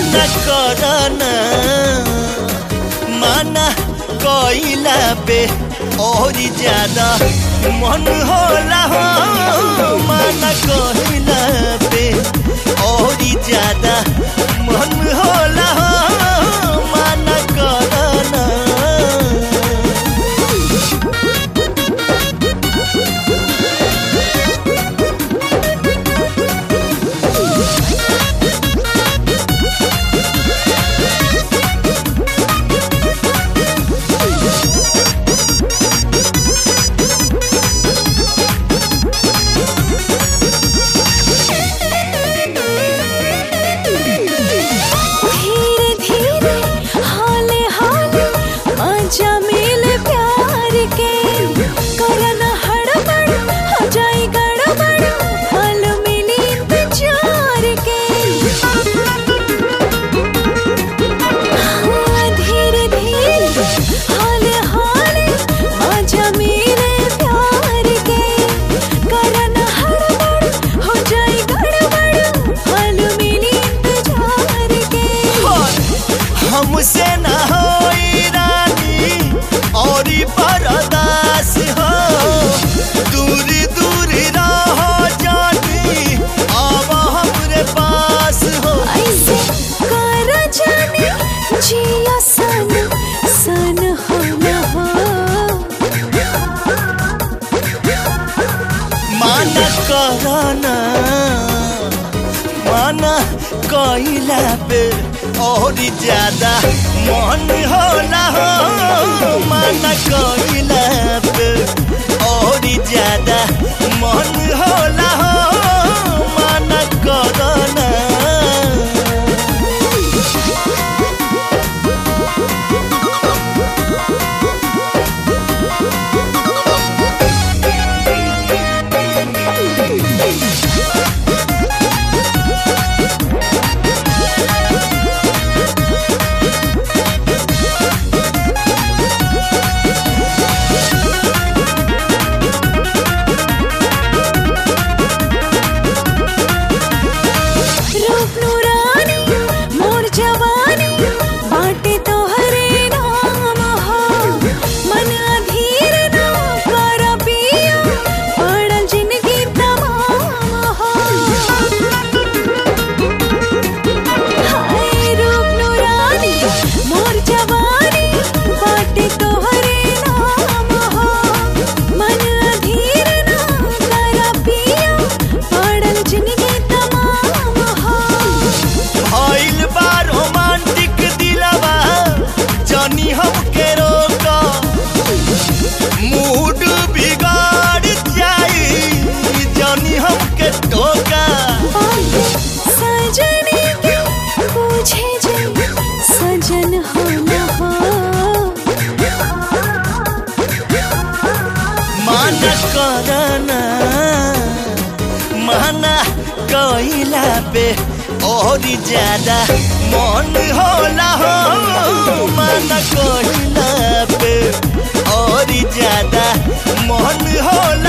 माना करना माना कइला पे और ज्यादा मन होला हो माना कइला पे और ज्यादा मन होला हो माना करना धीरे धीरे हाले हाले मजा मिले प्यार के करन हड़बड़ हो जाए गड़बड़ हाल मिली इंतजार के हाँ, धीरे धीरे हाले हाले मजा मिले प्यार के करन हड़बड़ हो जाए गड़बड़ हाल मिली इंतजार के हमसे न होई रानी और बरदास हो दूर दूर रहो जानी अब हमरे पास हो ऐसे कर जाने जिया सन सन हो न हो माना करना माना कइला पे और ज्यादा मन होला हो माना कइला पे और ज्यादा मन होला हो माना करना रूप नूरानी मोर जवानी बाटे तोहरे नाम हो मन अधीर ना कर पिया पड़ल जिंदगी तमाम हो हाय रूप नूरानी मोर जवानी बाटे तोहरे नाम हो मन अधीर ना कर पिया पड़ल जिंदगी तमाम हो भइल बा रोमांटिक दिलवा जानी हमके रोका मूड बिगाड़ जाई जानी हमके टोका सजने के पूछे जे सजन हो न हो माना करना माना कइला पे और ज्यादा मन होला हो माना कइला पे और ज्यादा मन होला